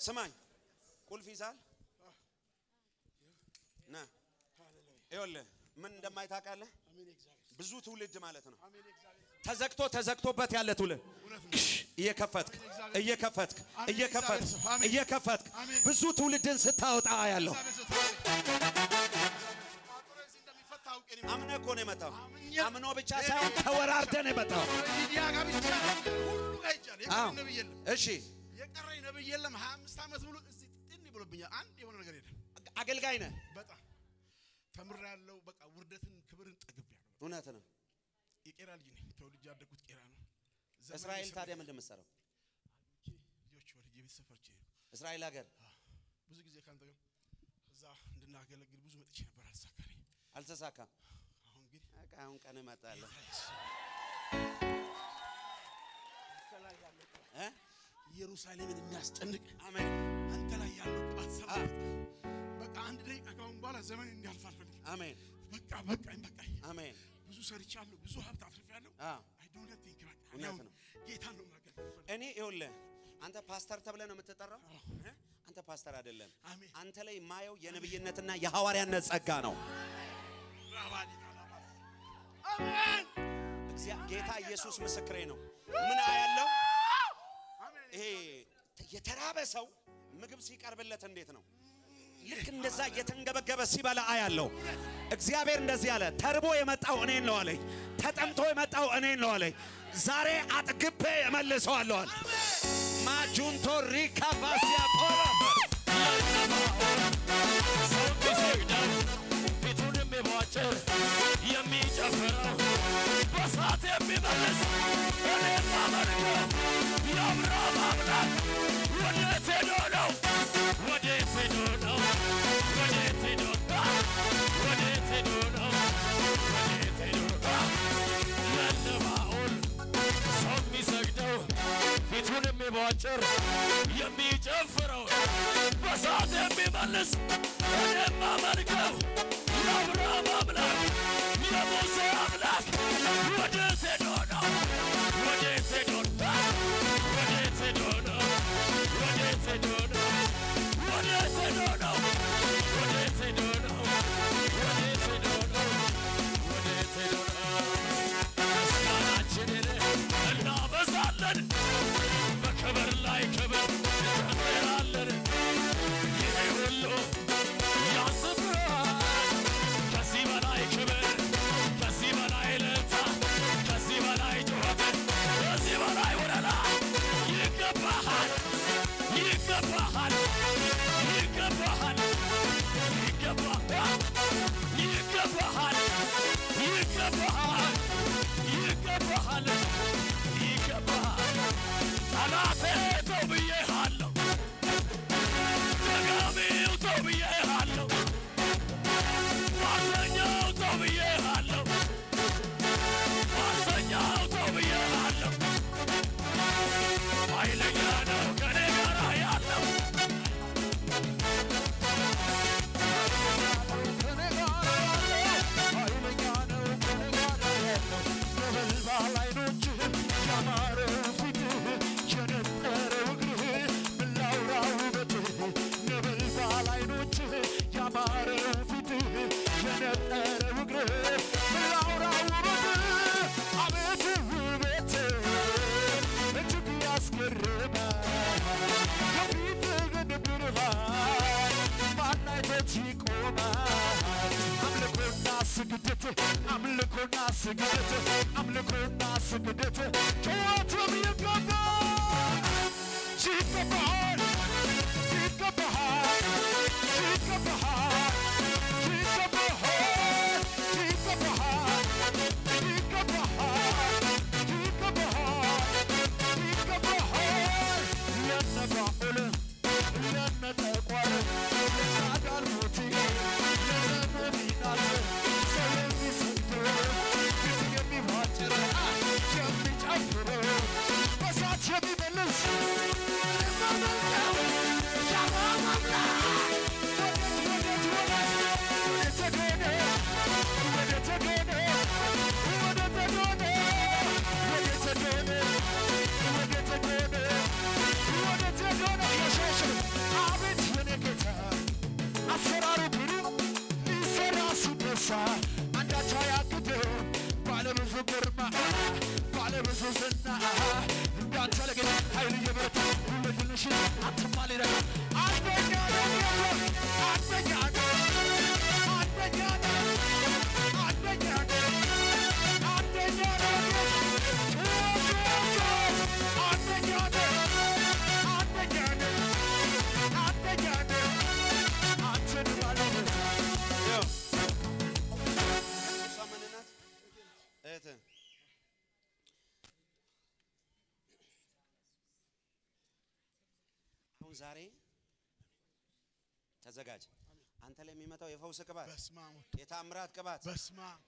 ስማኝ፣ ቁልፍ ይዛል ና ይኸውልህ ምን እንደማይ ታውቃለህ? ብዙ ትውልድ ማለት ነው ተዘግቶ ተዘግቶበት ያለ ትውልድ ክሽ እየከፈትክ እየከፈትክ እየከፈትክ እየከፈትክ ብዙ ትውልድን ስታወጣ ያለው አምነህ እኮ ነው የመጣው። አምኖ ብቻ ሳይሆን ተወራርደህ ነው የመጣው። ሚዲያ ጋር ብቻ ሁሉ ጋር ይቻል አዎ። የቀረኝ ነብይ የለም። እሺ የቀረኝ ነብይ የለም። 25 ዓመት ሙሉ እዚህ ጥን ብሎብኛል። አንድ የሆነ ነገር የለም። አገልጋይ ነህ። በጣም ተምሬያለሁ። በቃ ውርደትን ክብርን ጠግቤያለሁ። እውነት ነው። የቄራ ልጅ ነኝ። ተወልጄ ያደግኩት ቄራ ነው። ዘመን እስራኤል የሰራ- ታዲያ ምንድን ነው የምትሰራው? ልጆች ወልጄ ቤተሰብ ፈርቼ እስራኤል ሀገር ብዙ ጊዜ ከአንተ ጋር እዛ እንድናገለግል ብዙ መጥቼ ነበር፣ አልተሳካልኝ። አልተሳካም። አሁን ግን በቃ አሁን ቀን እመጣለሁ እ? ኢየሩሳሌምን የሚያስጨንቅ አሜን አንተ ላይ ያለው ቅባት ሰባት በቃ አንድ ደቂቃ ካሁን በኋላ ዘመን እንዲያልፍ አልፈልግም። አሜን በቃ በቃኝ በቃኝ። አሜን። ብዙ ሰርቻለሁ፣ ብዙ ሀብት አትርፌያለሁ። አ አይ ዶንት ቲንክ በቃ እኔ እውነት አሁን ነው። ጌታን ነው የማገለግለው። እኔ ይኸውልህ አንተ ፓስተር ተብለህ ነው የምትጠራው። እ? አንተ ፓስተር አይደለም። አሜን። አንተ ላይ የማየው የነብይነትና የሐዋርያነት ጸጋ ነው። ራባዲ ካላባስ አሜን እግዚአ- ጌታ ኢየሱስ ምስክሬ ነው። ምን አያለው? አሜን ይሄ የተራበ ሰው ምግብ ሲቀርብለት እንዴት ነው? ልክ እንደዛ እየተንገበገበ ሲበላ አያለው። እግዚአብሔር እንደዚህ አለ፣ ተርቦ የመጣው እኔን ነው አለኝ። ተጠምቶ የመጣው እኔን ነው አለኝ። ዛሬ አጥግቤ እመልሰዋለሁ አለ። ማጁንቶ ሪካ ባሲያ ፖራ ሰው ቢሰግደው ፊቱን የሚቧጭር የሚጨፍረው በሳት የሚመልስ እኔም አመልከው የአብርሃም አምላክ ወዴት ሄዶ ነው? ወዴት ሄዶ ነው? ወዴት ሄዶ ነው? ወዴት ሄዶ ነው? ወዴት ሄዶ ነው? ለልባኦል ሰው የሚሰግደው ፊቱን የሚቧጭር የሚጨፍረው በሳት የሚመልስ እኔም አመልከው የአብርሃም አምላክ የሙሴ አምላክ ወዴት ሄዶ ነው? ወዴት ሄዶ ነው? ወዴት ሄዶ ነው? ወዴት ሄዶ ነው? ወዴት ሄዶ ነው? ወዴት ሄዶ ነው? ወዴት ሄዶ ነው? ወዴት ሄዶ ነው? ምስጋናችንን እናበዛለን በክብር ላይ ክብር እንጨምራለን። ይሄ ሁሉ ያንስብሃል። ከዚህ በላይ ክብር፣ ከዚህ በላይ እልልታ፣ ከዚህ በላይ ጩኸት፣ ከዚህ በላይ ወለላ ይገባሃል፣ ይገባሃል፣ ይገባሃል፣ ይገባሃል፣ ይገባሃል፣ ይገባሃል፣ ይገባሃል፣ ይገባሃል። ጠላቴ ተው ብዬሃለሁ፣ ደጋሚው ተው ብዬሃለሁ፣ ሟርተኛው ተው ብዬሃለሁ፣ ሟርተኛው ተው ብዬሃለሁ። ኃይለኛ ነው ከኔ ጋር ያለው ነበልባል አይኖችህ ያማረ ፊትህ የነጠረ እግርህ ምን ላውራ ውበትህ ነበልባል አይኖችህ ያማረ ፊትህ የነጠረ እግርህ ምን ላውራ ውበትህ አቤት ውበትህ እጅግ ያስገርማል የፊትህ ብርሃን ማን አይቶት ይቆማል አምልኮና ስግደት አምልኮና ስግደት አምልኮና ስግደት ጨዋታም ይገባል ይገባል ይገባል ይገባል ይገባል ይገባል ይገባል ይገባል ይገባል ለነባኦል ለነጠቋር ለናዳልሞቲ ለነቢናት ሰው የሚሰግደው ፊት የሚቧጭር የሚጨፍረው በሳት የሚመልስ የማመልከው የአብርሃም አምላክ ወዴት ወዴት ወዴት ወዴት ተገኘ ወዴት ተገኘ ወዴት ተገኘ ወዴት ተገኘ ወዴት ተገኘ ወዴት ተገኘ ኢየሱስ ባለብዙ ዝና እንዳንተ ለጌታ ኃይል እየበረታ ሁለድንሽን አትማል ይረጋ አንደኛ ነው ጌታ አንደኛ ነው አንደኛ ነው አንደኛ ነው አንደኛ ነው አንደኛ ነው አንደኛ ነው አንደኛ ነው አንተን ባለበት ይኸው እሷ ማን ናት? እህትህ አሁን ዛሬ ተዘጋጅ። አንተ ላይ የሚመጣው የፈውስ ቅባት፣ በስመ አብ ወልድ የታምራት ቅባት በስመ አብ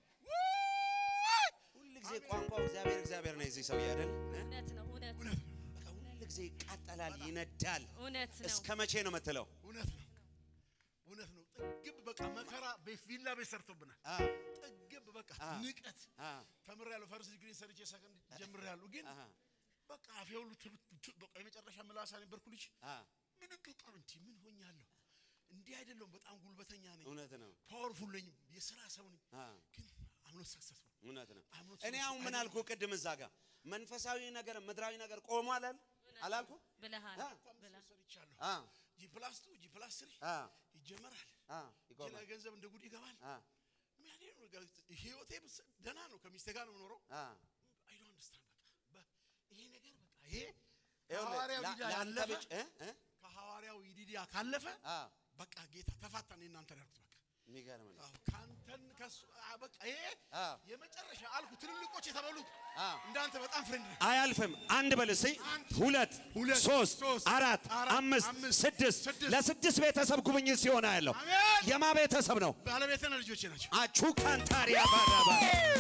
ሁል ጊዜ ቋንቋው እግዚአብሔር እግዚአብሔር ነው። የዚህ ሰውዬ አይደል? እውነት ነው። እውነት እውነት ነው በቃ ሁል ጊዜ ይቃጠላል፣ ይነዳል። እውነት ነው። እስከ መቼ ነው የምትለው? እውነት ነው እውነት ነው። ጥግብ በቃ መከራ በቪላ ቤት ሰርቶብናል። አ ጥግብ በቃ አ ንቀት አ ተምሬያለሁ። ፈርስት ዲግሪ ሰርቼ ሰከንድ ጀምሬያለሁ። ግን አሃ በቃ አፌ ሁሉ ትብ- ት- በቃ የመጨረሻ ምላሳ ነበርኩ ልጅ አ ምን በቃ እንዲ ምን ሆኛለሁ? እንዲህ አይደለም። በጣም ጉልበተኛ ነኝ፣ እውነት ነው። ፓወርፉል ነኝ፣ የስራ ሰው ነኝ። አ ግን አምኖት ሰክሰስፉል እውነት ነው። I'm not እኔ so አሁን ምን sure. አልኩ ቅድም እዛ ጋር መንፈሳዊ ነገር ምድራዊ ነገር ቆሟል አል አላልኩ? ብለሃል አ ብለሃል። ሰርቻለሁ። አ ጂ ፕላስ ቱ ጂ ፕላስ ስሪ አ ይጀመራል። አ ሌላ ይቆማል። ገንዘብ እንደ ጉድ ይገባል። አ ምን ያህል ነው ጋር- ህይወቴ ብስ- ደህና ነው። ከሚስቴ ጋር ነው የምኖረው። አ አይ ዶንት አንደርስታንድ በቃ በ- ይሄ ነገር በቃ ይሄ ይኸውልህ ከሐዋርያው ላ- ይዲዳ ለአንተ ያለፈ ብቻ እ እ ከሐዋርያው ይዲዳ ካለፈ አ በቃ ጌታ ተፋታን እናንተ ያልኩት በቃ የሚገርም ነው። አዎ፣ ካንተን ከሱ አ፣ በቃ ይሄ አ የመጨረሻ አልኩ። ትልልቆች የተበሉት አ እንዳንተ በጣም ፍሬንድ ነህ። አያልፍም። አንድ በል እስኪ አንድ፣ ሁለት፣ ሁለት፣ ሶስት፣ ሶስት፣ አራት፣ አራት፣ አምስት፣ አምስት፣ ስድስት ስድስት። ለስድስት ቤተሰብ ጉብኝት ሲሆን ያለው አሜን። የማ ቤተሰብ ነው? ባለቤትና ልጆቼ ናቸው። አቹ ካንታሪያ ባራባ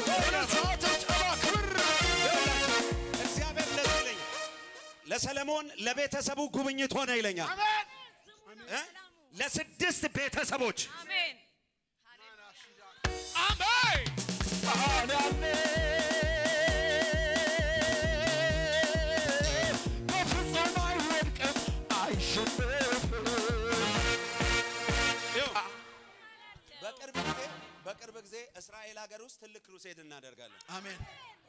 እግዚአብሔር እንደዚህ ይለኛል፣ ለሰለሞን ለቤተሰቡ ጉብኝት ሆነ ይለኛል። አሜን። እ? ለስድስት ቤተሰቦች አሜን። አሜን በፍጹም አይወድቅም አይሸነፍም ይኸው፣ በቅርብ ጊዜ በቅርብ ጊዜ እስራኤል ሀገር ውስጥ ትልቅ ክሩሴድ እናደርጋለን። አሜን።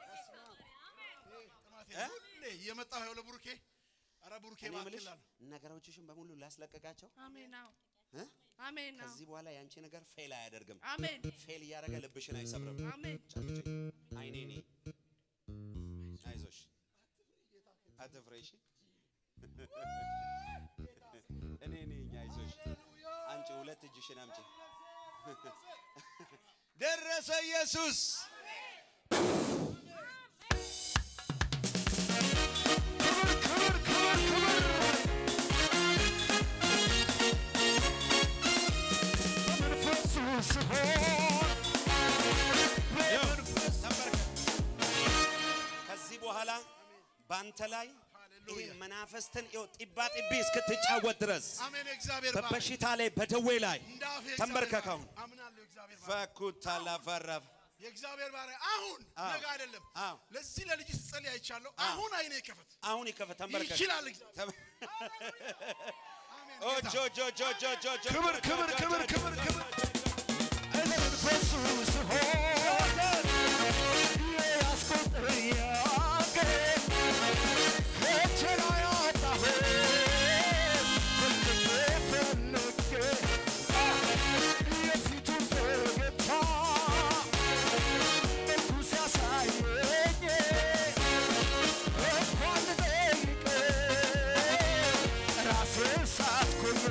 እ? ሁሌ እየመጣሁ ያው ለቡሩኬ ኧረ ቡሩኬ እኔ የምልሽ እባክህ ነገሮችሽን በሙሉ ላስለቀቃቸው አሜን። አዎ። እ? አሜን። አዎ። ከዚህ በኋላ ያንቺ ነገር ፌል አያደርግም። አሜን። ፌል እያደረገ ልብሽን አይሰብርም። አሜን። ጨብጭ አይኔ ኔ አይዞሽ አትፍሬ እሺ እኔ ነኝ አይዞሽ አንቺ ሁለት እጅሽን አምጪ ደረሰ ኢየሱስ ክብር ክብር ክብር በመንፈሱ ሲሆን በመንፈስ ተንበርከክ ከዚህ በኋላ ባንተ ላይ ይሄ ሃሌሉያ። መናፈስትን ይኸው ጢባ ጢቢ እስክትጫወት ድረስ አሜን። የእግዚአብሔር ባሪያ በበሽታ ላይ በደዌ ላይ እንደ አፌ የእግዚአብሔር ተንበርከክ ባሪያ። አሁን አምናለሁ። የእግዚአብሔር ባሪያ ፈኩታ ላፈረፍ የእግዚአብሔር ባሪያ አሁን አዎ። ነገ አይደለም። አዎ። ለዚህ ለልጅ ስጸልይ አይቻለሁ። አሁን አይኔ ይከፈት አሁን ይከፈት ተንበርከክ ይችላል። እግዚአብሔር ተም- አሜን። ኦ ጌታ ጆ ጆ ጆ ጆ ጆ ጆ ክብር ጆ ክብር ጆ ክብር ጆ ክብር ጆ ክብር ጆ ጆ በመንፈሱ ሲሆን የያዝኩት ጥያቄ ከእጄ ላይ አጣሁት በልቤ ፈልጌ የፊቱን ፈገግታ መልኩ ሲያሳየኝ እንኳን ልጠይቅ ራሴን ሳትኩኝ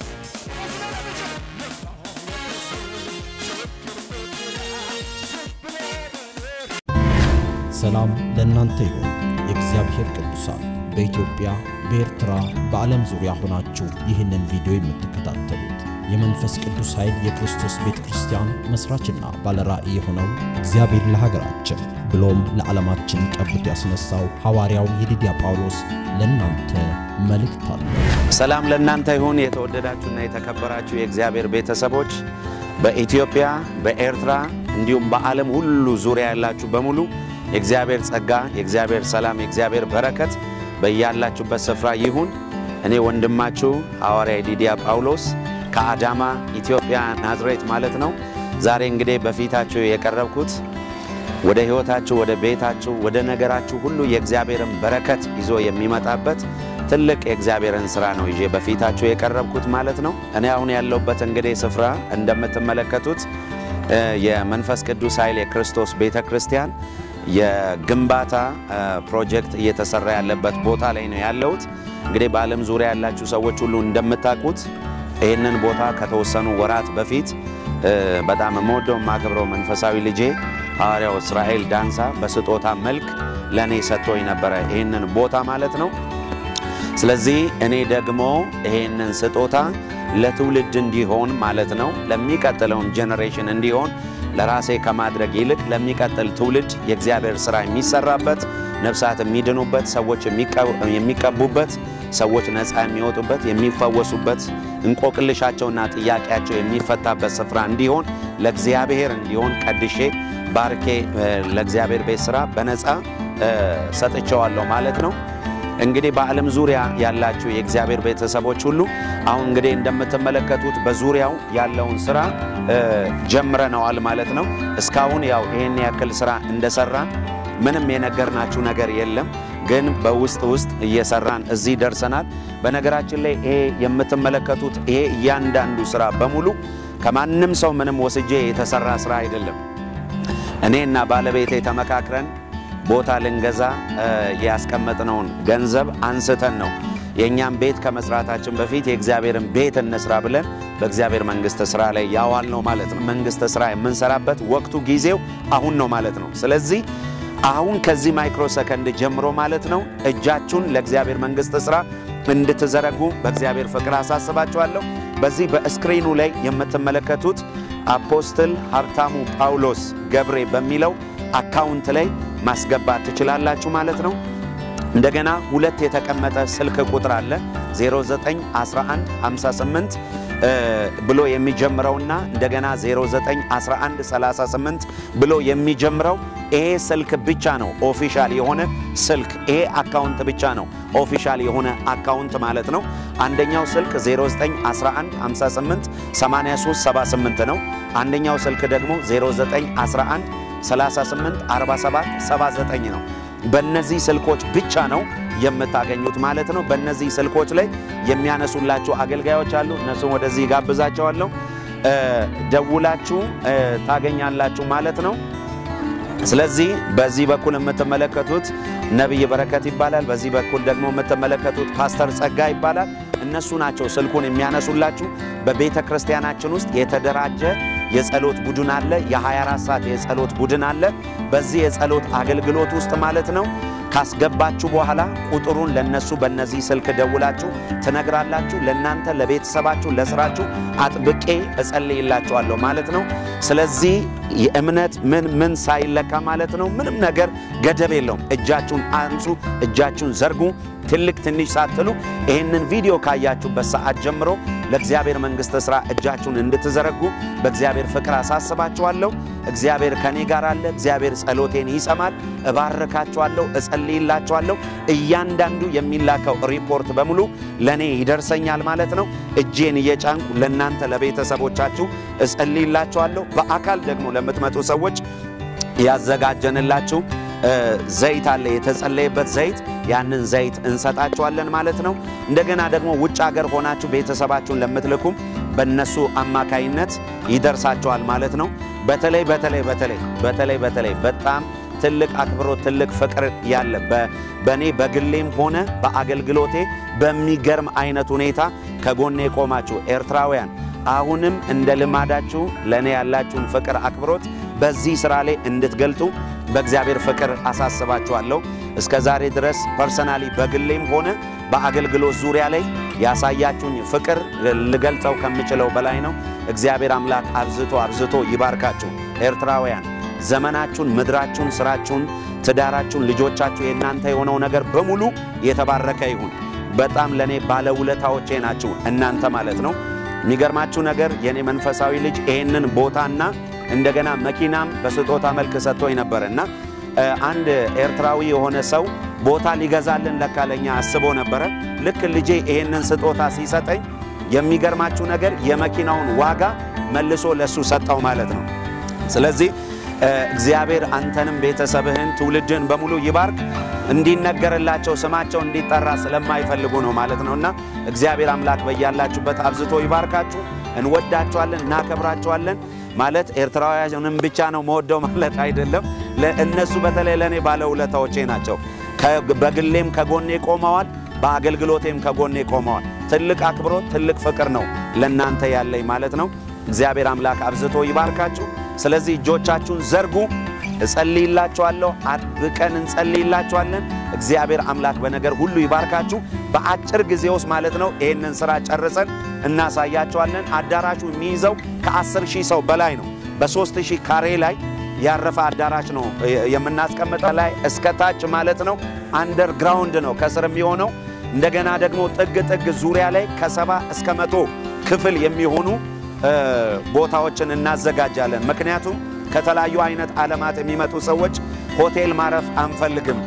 ሰላም ለእናንተ ይሁን። የእግዚአብሔር ቅዱሳን በኢትዮጵያ በኤርትራ፣ በዓለም ዙሪያ ሆናችሁ ይህንን ቪዲዮ የምትከታተሉት የመንፈስ ቅዱስ ኃይል የክርስቶስ ቤተ ክርስቲያን መስራችና ባለራእይ የሆነው እግዚአብሔር ለሀገራችን ብሎም ለዓለማችን ቀብቶ ያስነሳው ሐዋርያው የዲዲያ ጳውሎስ ለእናንተ መልእክት አለው። ሰላም ለእናንተ ይሁን። የተወደዳችሁና የተከበራችሁ የእግዚአብሔር ቤተሰቦች በኢትዮጵያ በኤርትራ እንዲሁም በዓለም ሁሉ ዙሪያ ያላችሁ በሙሉ የእግዚአብሔር ጸጋ፣ የእግዚአብሔር ሰላም፣ የእግዚአብሔር በረከት በያላችሁበት ስፍራ ይሁን። እኔ ወንድማችሁ ሐዋርያ ዲዲያ ጳውሎስ ከአዳማ ኢትዮጵያ ናዝሬት ማለት ነው። ዛሬ እንግዲህ በፊታችሁ የቀረብኩት ወደ ሕይወታችሁ፣ ወደ ቤታችሁ፣ ወደ ነገራችሁ ሁሉ የእግዚአብሔርን በረከት ይዞ የሚመጣበት ትልቅ የእግዚአብሔርን ሥራ ነው ይዤ በፊታችሁ የቀረብኩት ማለት ነው። እኔ አሁን ያለሁበት እንግዲህ ስፍራ እንደምትመለከቱት እ የመንፈስ ቅዱስ ኃይል የክርስቶስ ቤተ ክርስቲያን የግንባታ እ ፕሮጀክት እየተሰራ ያለበት ቦታ ላይ ነው ያለሁት። እንግዲህ በዓለም ዙሪያ ያላችሁ ሰዎች ሁሉ እንደምታውቁት ይህንን ቦታ ከተወሰኑ ወራት በፊት እ በጣም የምወደው የማከብረው መንፈሳዊ ልጄ ሐዋርያው እስራኤል ዳንሳ በስጦታ መልክ ለእኔ ሰጥቶኝ ነበረ ይህንን ቦታ ማለት ነው። ስለዚህ እኔ ደግሞ ይሄንን ስጦታ ለትውልድ እንዲሆን ማለት ነው ለሚቀጥለውን ጄኔሬሽን እንዲሆን ለራሴ ከማድረግ ይልቅ ለሚቀጥል ትውልድ የእግዚአብሔር ሥራ የሚሰራበት ነፍሳት የሚድኑበት፣ ሰዎች የሚቀቡበት፣ ሰዎች ነፃ የሚወጡበት፣ የሚፈወሱበት፣ እንቆቅልሻቸውና ጥያቄያቸው የሚፈታበት ስፍራ እንዲሆን ለእግዚአብሔር እንዲሆን ቀድሼ ባርኬ ለእግዚአብሔር ቤት ሥራ በነፃ ሰጥቼዋለሁ ማለት ነው። እንግዲህ በዓለም ዙሪያ ያላችሁ የእግዚአብሔር ቤተሰቦች ሁሉ አሁን እንግዲህ እንደምትመለከቱት በዙሪያው ያለውን ስራ ጀምረነዋል ማለት ነው። እስካሁን ያው ይህን ያክል ስራ እንደሰራን ምንም የነገርናችሁ ነገር የለም፣ ግን በውስጥ ውስጥ እየሰራን እዚህ ደርሰናል። በነገራችን ላይ ይሄ የምትመለከቱት ይሄ እያንዳንዱ ስራ በሙሉ ከማንም ሰው ምንም ወስጄ የተሰራ ስራ አይደለም። እኔና ባለቤቴ ተመካክረን ቦታ ልንገዛ ያስቀመጥነውን ገንዘብ አንስተን ነው የእኛም ቤት ከመስራታችን በፊት የእግዚአብሔርን ቤት እንስራ ብለን በእግዚአብሔር መንግሥት ሥራ ላይ ያዋል ነው ማለት ነው። መንግሥት ሥራ የምንሰራበት ወቅቱ ጊዜው አሁን ነው ማለት ነው። ስለዚህ አሁን ከዚህ ማይክሮ ሰከንድ ጀምሮ ማለት ነው እጃችሁን ለእግዚአብሔር መንግሥት ሥራ እንድትዘረጉ በእግዚአብሔር ፍቅር አሳስባችኋለሁ። በዚህ በስክሪኑ ላይ የምትመለከቱት አፖስትል ሀብታሙ ጳውሎስ ገብሬ በሚለው አካውንት ላይ ማስገባት ትችላላችሁ ማለት ነው። እንደገና ሁለት የተቀመጠ ስልክ ቁጥር አለ 091158 ብሎ የሚጀምረውና እንደገና 091138 ብሎ የሚጀምረው ይሄ ስልክ ብቻ ነው ኦፊሻል የሆነ ስልክ። ይሄ አካውንት ብቻ ነው ኦፊሻል የሆነ አካውንት ማለት ነው። አንደኛው ስልክ 091158 8378 ነው። አንደኛው ስልክ ደግሞ 0911 38 47 79 ነው። በእነዚህ ስልኮች ብቻ ነው የምታገኙት ማለት ነው። በእነዚህ ስልኮች ላይ የሚያነሱላችሁ አገልጋዮች አሉ። እነሱም ወደዚህ ጋብዛቸዋለሁ። ደውላችሁ ታገኛላችሁ ማለት ነው። ስለዚህ በዚህ በኩል የምትመለከቱት ነቢይ በረከት ይባላል። በዚህ በኩል ደግሞ የምትመለከቱት ፓስተር ጸጋ ይባላል። እነሱ ናቸው ስልኩን የሚያነሱላችሁ። በቤተ ክርስቲያናችን ውስጥ የተደራጀ የጸሎት ቡድን አለ። የ24 ሰዓት የጸሎት ቡድን አለ። በዚህ የጸሎት አገልግሎት ውስጥ ማለት ነው ካስገባችሁ በኋላ ቁጥሩን ለነሱ በእነዚህ ስልክ ደውላችሁ ትነግራላችሁ። ለእናንተ ለቤተሰባችሁ፣ ለስራችሁ አጥብቄ እጸልይላችኋለሁ ማለት ነው። ስለዚህ የእምነት ምን ምን ሳይለካ ማለት ነው ምንም ነገር ገደብ የለውም። እጃችሁን አንሱ፣ እጃችሁን ዘርጉ። ትልቅ ትንሽ ሳትሉ ይህንን ቪዲዮ ካያችሁበት ሰዓት ጀምሮ ለእግዚአብሔር መንግሥት ሥራ እጃችሁን እንድትዘረጉ በእግዚአብሔር ፍቅር አሳስባችኋለሁ። እግዚአብሔር ከኔ ጋር አለ። እግዚአብሔር ጸሎቴን ይሰማል። እባርካችኋለሁ፣ እጸልይላችኋለሁ። እያንዳንዱ የሚላከው ሪፖርት በሙሉ ለእኔ ይደርሰኛል ማለት ነው። እጄን እየጫንኩ ለእናንተ ለቤተሰቦቻችሁ እጸልይላችኋለሁ። በአካል ደግሞ ለምትመጡ ሰዎች ያዘጋጀንላችሁ ዘይት አለ፣ የተጸለየበት ዘይት ያንን ዘይት እንሰጣችኋለን ማለት ነው። እንደገና ደግሞ ውጭ ሀገር ሆናችሁ ቤተሰባችሁን ለምትልኩም በእነሱ አማካይነት ይደርሳችኋል ማለት ነው። በተለይ በተለይ በተለይ በተለይ በተለይ በጣም ትልቅ አክብሮት ትልቅ ፍቅር ያለ በእኔ በግሌም ሆነ በአገልግሎቴ በሚገርም አይነት ሁኔታ ከጎኔ የቆማችሁ ኤርትራውያን አሁንም እንደ ልማዳችሁ ለእኔ ያላችሁን ፍቅር አክብሮት በዚህ ሥራ ላይ እንድትገልጡ በእግዚአብሔር ፍቅር አሳስባችኋለሁ። እስከ ዛሬ ድረስ ፐርሰናሊ በግሌም ሆነ በአገልግሎት ዙሪያ ላይ ያሳያችሁኝ ፍቅር ልገልጸው ከምችለው በላይ ነው። እግዚአብሔር አምላክ አብዝቶ አብዝቶ ይባርካችሁ። ኤርትራውያን ዘመናችሁን፣ ምድራችሁን፣ ስራችሁን፣ ትዳራችሁን፣ ልጆቻችሁ የእናንተ የሆነው ነገር በሙሉ የተባረከ ይሁን። በጣም ለእኔ ባለውለታዎቼ ናችሁ እናንተ ማለት ነው። የሚገርማችሁ ነገር የእኔ መንፈሳዊ ልጅ ይሄንን ቦታና እንደገና መኪናም በስጦታ መልክ ሰጥቶኝ ነበር እና አንድ ኤርትራዊ የሆነ ሰው ቦታ ሊገዛልን ለካ ለኛ አስቦ ነበረ። ልክ ልጄ ይሄንን ስጦታ ሲሰጠኝ የሚገርማችሁ ነገር የመኪናውን ዋጋ መልሶ ለሱ ሰጠው ማለት ነው። ስለዚህ እ፣ እግዚአብሔር አንተንም ቤተሰብህን ትውልድህን በሙሉ ይባርክ። እንዲነገርላቸው ስማቸው እንዲጠራ ስለማይፈልጉ ነው ማለት ነውና እግዚአብሔር አምላክ በያላችሁበት አብዝቶ ይባርካችሁ። እንወዳችኋለን፣ እናከብራችኋለን። ማለት ኤርትራውያንም ብቻ ነው መወደው ማለት አይደለም። ለእነሱ በተለይ ለእኔ ባለውለታዎቼ ናቸው። ከ- በግሌም ከጎኔ ቆመዋል፣ በአገልግሎቴም ከጎኔ ቆመዋል። ትልቅ አክብሮት፣ ትልቅ ፍቅር ነው ለእናንተ ያለኝ ማለት ነው። እግዚአብሔር አምላክ አብዝቶ ይባርካችሁ። ስለዚህ እጆቻችሁን ዘርጉ። እጸልይላችኋለሁ። አጥብቀን እንጸልይላችኋለን። እግዚአብሔር አምላክ በነገር ሁሉ ይባርካችሁ። በአጭር ጊዜ ውስጥ ማለት ነው ይህንን ስራ ጨርሰን እናሳያችኋለን። አዳራሹ የሚይዘው ከ10 ሺህ ሰው በላይ ነው። በ3 ሺህ ካሬ ላይ ያረፈ አዳራሽ ነው የምናስቀምጠው። ላይ እስከ ታች ማለት ነው አንደርግራውንድ ነው ከስር የሚሆነው። እንደገና ደግሞ ጥግ ጥግ ዙሪያ ላይ ከሰባ እስከ መቶ ክፍል የሚሆኑ እ፣ ቦታዎችን እናዘጋጃለን። ምክንያቱም ከተለያዩ አይነት ዓለማት የሚመጡ ሰዎች ሆቴል ማረፍ አንፈልግም።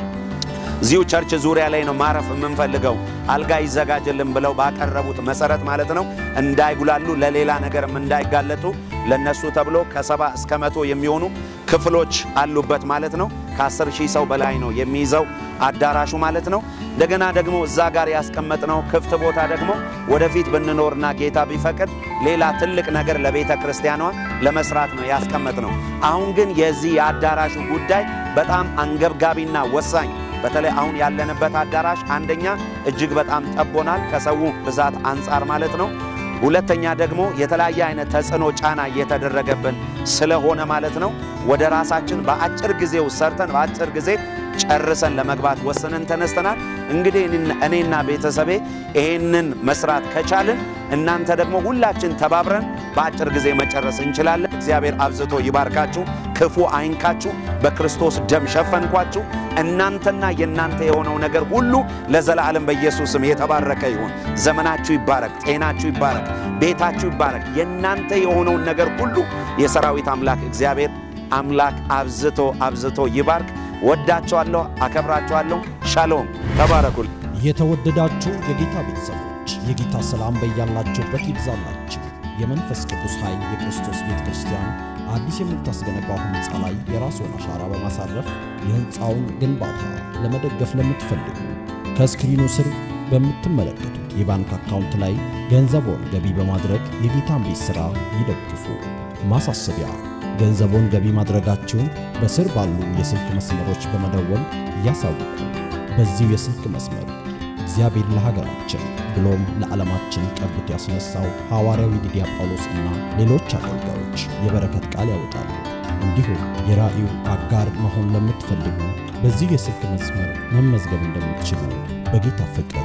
እዚሁ ቸርች ዙሪያ ላይ ነው ማረፍ የምንፈልገው። አልጋ ይዘጋጅልን ብለው ባቀረቡት መሰረት ማለት ነው እንዳይጉላሉ፣ ለሌላ ነገርም እንዳይጋለጡ ለነሱ ተብሎ ከሰባ እስከ መቶ የሚሆኑ ክፍሎች አሉበት ማለት ነው። ከአስር ሺህ ሰው በላይ ነው የሚይዘው አዳራሹ ማለት ነው። እንደገና ደግሞ እዛ ጋር ያስቀመጥነው ክፍት ቦታ ደግሞ ወደፊት ብንኖርና ጌታ ቢፈቅድ ሌላ ትልቅ ነገር ለቤተ ክርስቲያኗ ለመስራት ነው ያስቀመጥነው። አሁን ግን የዚህ የአዳራሹ ጉዳይ በጣም አንገብጋቢና ወሳኝ በተለይ አሁን ያለንበት አዳራሽ አንደኛ እጅግ በጣም ጠቦናል፣ ከሰው ብዛት አንጻር ማለት ነው። ሁለተኛ ደግሞ የተለያየ አይነት ተጽዕኖ ጫና እየተደረገብን ስለሆነ ማለት ነው ወደ ራሳችን በአጭር ጊዜ ውስጥ ሰርተን በአጭር ጊዜ ጨርሰን ለመግባት ወስነን ተነስተናል። እንግዲህ እኔና- እኔና ቤተሰቤ ይሄንን መስራት ከቻልን እናንተ ደግሞ ሁላችን ተባብረን በአጭር ጊዜ መጨረስ እንችላለን። እግዚአብሔር አብዝቶ ይባርካችሁ፣ ክፉ አይንካችሁ፣ በክርስቶስ ደም ሸፈንኳችሁ። እናንተና የእናንተ የሆነው ነገር ሁሉ ለዘላለም በኢየሱስም የተባረከ ይሁን። ዘመናችሁ ይባረክ፣ ጤናችሁ ይባረክ፣ ቤታችሁ ይባረክ። የእናንተ የሆነውን ነገር ሁሉ የሰራዊት አምላክ እግዚአብሔር አምላክ አብዝቶ አብዝቶ ይባርክ። ወዳችኋለሁ፣ አከብራችኋለሁ። ሻሎም፣ ተባረኩል። የተወደዳችሁ የጌታ ቤተሰቦች የጌታ ሰላም በያላችሁበት ይብዛላችሁ። የመንፈስ ቅዱስ ኃይል የክርስቶስ ቤተ ክርስቲያን አዲስ የምታስገነባው ሕንፃ ላይ የራስዎን አሻራ በማሳረፍ የሕንፃውን ግንባታ ለመደገፍ ለምትፈልጉ ከስክሪኑ ስር በምትመለከቱት የባንክ አካውንት ላይ ገንዘቦን ገቢ በማድረግ የጌታን ቤት ሥራ ይደግፉ። ማሳሰቢያ፣ ገንዘቦን ገቢ ማድረጋችሁን በስር ባሉ የስልክ መስመሮች በመደወል ያሳውቁ። በዚሁ የስልክ መስመር እግዚአብሔር ለሀገራችን ብሎም ለዓለማችን ቀብቶ ያስነሳው ሐዋርያዊ ዲዲያ ጳውሎስ እና ሌሎች አገልጋዮች የበረከት ቃል ያወጣሉ። እንዲሁም የራእዩ አጋር መሆን ለምትፈልጉ በዚሁ የስልክ መስመር መመዝገብ እንደምትችሉ በጌታ ፍቅር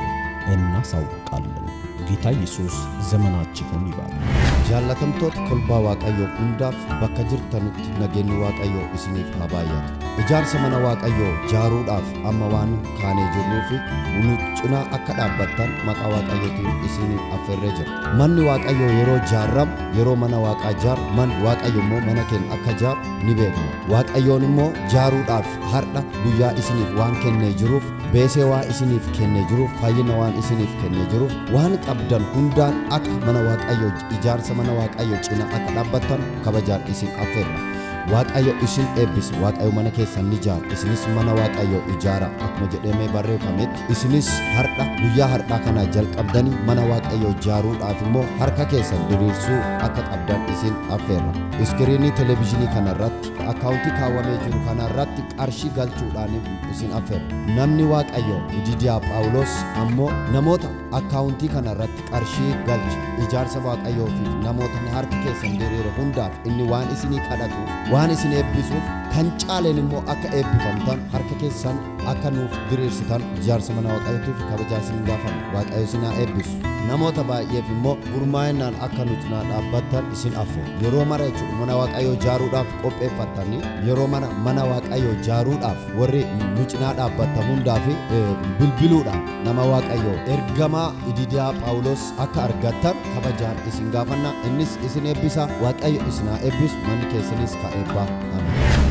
እናሳውቃለን። ጌታ ኢየሱስ ዘመናችሁን ይባርክ። jaallatamtoota kolbaa waaqayyoo hundaaf bakka jirtanutti nageenyi waaqayyoo isiniif haa baay'atu ijaarsa mana waaqayyoo jaaruudhaaf amma waan kaanee jirruu fi nu cinaa akka dhaabbattan maqaa waaqayyootiin isiniif affeerree jira manni waaqayyoo yeroo jaarramu yeroo mana waaqaa jaaru man waaqayyo immoo mana keenya akka jaaru ni beekna waaqayyoon immoo jaaruudhaaf har'a guyyaa isiniif waan kennee jiruuf beesee waan isiniif kennee jiruuf fayyina waan isiniif kennee jiruuf waan qabdan hundaan akka mana waaqayyoo ijaarsa mana waaqayyoo cina akka dhaabbattan kabajaan isin affeerra waaqayyo isin eebbise waaqayyo mana keessan ni ijaaru isinis mana waaqayyo ijaara akkuma jedhamee barreeffametti isinis har'a guyyaa har'aa kana jalqabdanii mana waaqayyo ijaaruudhaaf immoo harka keessan diriirsuu akka qabdan isin affeerra iskiriinii televezyiinii kanarratti akkaawuntii kaawwamee jiru kanarratti qarshii galchuudhaan isin affeerra namni waaqayyo ididiyaa phaawulos ammoo namoota akkaawuntii kanarratti qarshii galche ijaarsa waaqayyoofiif namoota harki keessan diriire hundaaf inni waan isinii kadhatuuf waan isin eebbisuuf kan caaleen immoo akka eebbifamtan harka keessan akka nuuf diriirsitan ijaarsa mana waaqayyootiif kabajaa isin gaafan waaqayyo isin haa eebbisu namoota baay'eef immoo gurmaa'inaan akka nuti naa dhaabbattan isin affeera yeroo mara jechuudha mana waaqayyoo ijaaruudhaaf qopheeffattanii yeroo mana mana waaqayyoo ijaaruudhaaf warri nu cinaa dhaabbattan hundaa fi bilbiluudhaan nama waaqayyoo ergamaa ididiyaa phaawulos akka argattan kabajaan isin gaafanna innis isin eebbisa waaqayyo isin haa eebbisu manni keessanis ka eebbaa amen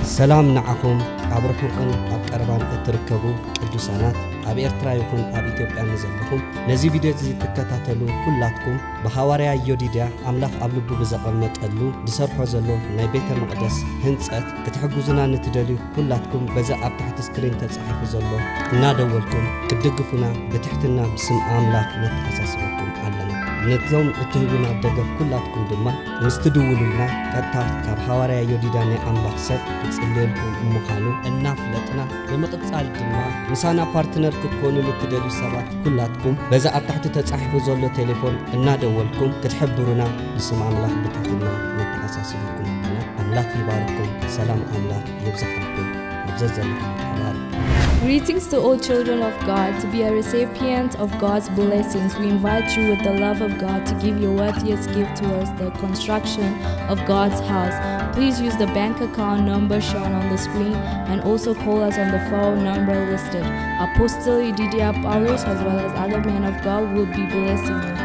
ሰላም ንዓኹም ኣብ ርሑቕን ኣብ ቀረባን እትርከቡ ቅዱሳናት ኣብ ኤርትራ ይኹን ኣብ ኢትዮጵያ ንዘለኹም ነዚ ቪድዮ እዚ ትከታተሉ ኩላትኩም ብሃዋርያ ዮዲድያ ኣምላኽ ኣብ ልቡ ብዘቐመጠሉ ዝሰርሖ ዘሎ ናይ ቤተ መቕደስ ህንፀት ክትሕግዙና ንትደልዩ ኩላትኩም በዛ ኣብ ታሕቲ ስክሪን ተጻሒፉ ዘሎ እናደወልኩም ክድግፉና ብትሕትና ብስም ኣምላኽ ነተሓሳስበኩም ኣለና ነዞም እትህቡና ደገፍ ኩላትኩም ድማ ምስ ትድውሉልና ቀጥታ ካብ ሃዋርያ ዮዲዳ ናይ ኣምላኽ ሰብ ክጽልየልኩም ምዃኑ እናፍለጥና ብምቕጻል ድማ ምሳና ፓርትነር ክትኮኑ ልትደልዩ ሰባት ኩላትኩም በዛ ኣብ ታሕቲ ተጻሒፉ ዘሎ ቴሌፎን እናደወልኩም ክትሕብሩና ብስም ኣምላኽ ብትሕትና ነተሓሳስበኩም ኣለና ኣምላኽ ይባርኩም ሰላም ኣምላኽ ይብዛሓልኩም ኣብዘዘለኹም ተባርኩ Greetings to all children of God. To be a recipient of God's blessings, we invite you with the love of God to give your worthiest gift towards the construction of God's house. Please use the bank account number shown on the screen and also call us on the phone number listed. Apostle Ididia Paulus as well as other men of God will be blessing you.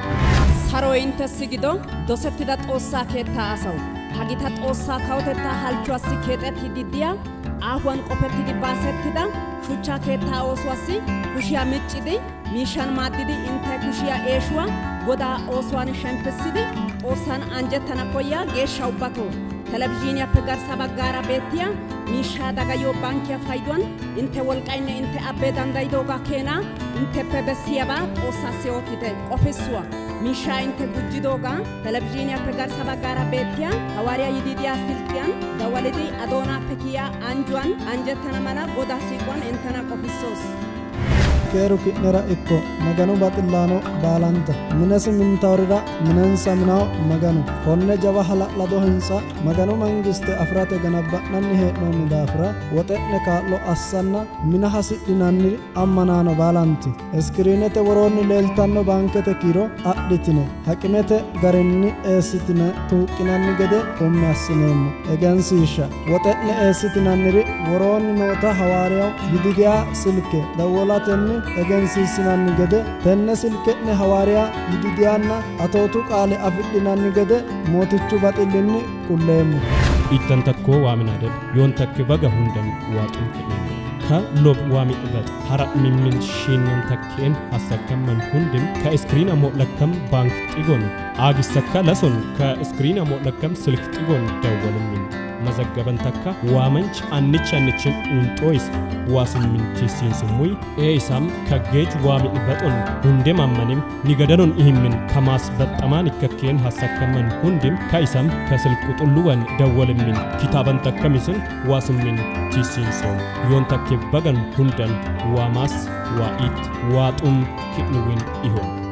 saroy inttessi gido dosettida xoossaa keettaa asawu ha gita xoossaa kawotettaa halchchuwaassi keexettidi diya aahuwan qofettidi baasettida shuchchaa keettaa oosuwaassi kushiyaa miccidi miishshan maaddidi intte kushiyaa eeshuwa godaa oosuwan shemppissidi xoossan anjjettana koyya geeshsha ubbatoo telebizhiiniyaappe garssa baggaara beettiya miishshaa dagayiyo bankkiya payduwan intte wolqqaynne intte abbee danddayidoogaa keenaa intteppe bessiyaabaa xoossaassi ootite qofissuwa miishshaa intte gujjidoogaa telebizhiiniyaappe garssa baggaara beettiya hawaariya yididiya silkkiyan dawalidi adoonaappe kiya anjjuwan anjjettana mala godaa siiquwan inttena qofissoos keeru ki'nera ikko maganu baxillaano baalanta minesi mintawrira minensa minawo maganu konne jawa hala'lado hinsa maganu mangiste afirate ganabba'nanni hee'noonni daafira woxe'ne kaa'lo assanna mina hasidhinanniri ammanaano baalanti iskiriinete woroonni leeltanno baankete kiiro adhitine haqimete garinni eessitine tuuqqinanni gede umme assineemmo egensiishsha woxe'ne eessitinanniri woroonni noota hawaariyaw yididiyaa silke dawwolatenni egensiisinanni gede tenne silke'ne hawaariya yididiyaanna atootu qaale afidhinanni gede mootichu baxillinni qulleemmo ittan takkoo waaminaadel yoon takke baga hundan waaxum kedhene ka lob waami dhibat hara mimmin shiinnan takkeen hassakkamman hundim ka iskiriin ammoo lakkam baank xigon aagissakka lason ka iskiriin ammoo lakkam silk xigon dawwalummin mazaggaban takka waamanch annichi annichin unxooyis waasummintiisiinsumuy ee isam kaggeech waami dhibaxon hunde mammanim nigadanon ihimmin kamaas baxxamaan ikkakkeen hassakkamman hundim ka isam ka silquxulluwan dawwalimmin kitaaban takkamisin waasummin tiisiinsoom yoon takke bagan hundan waamaas waa'iit waaxum hidhnuwin ihom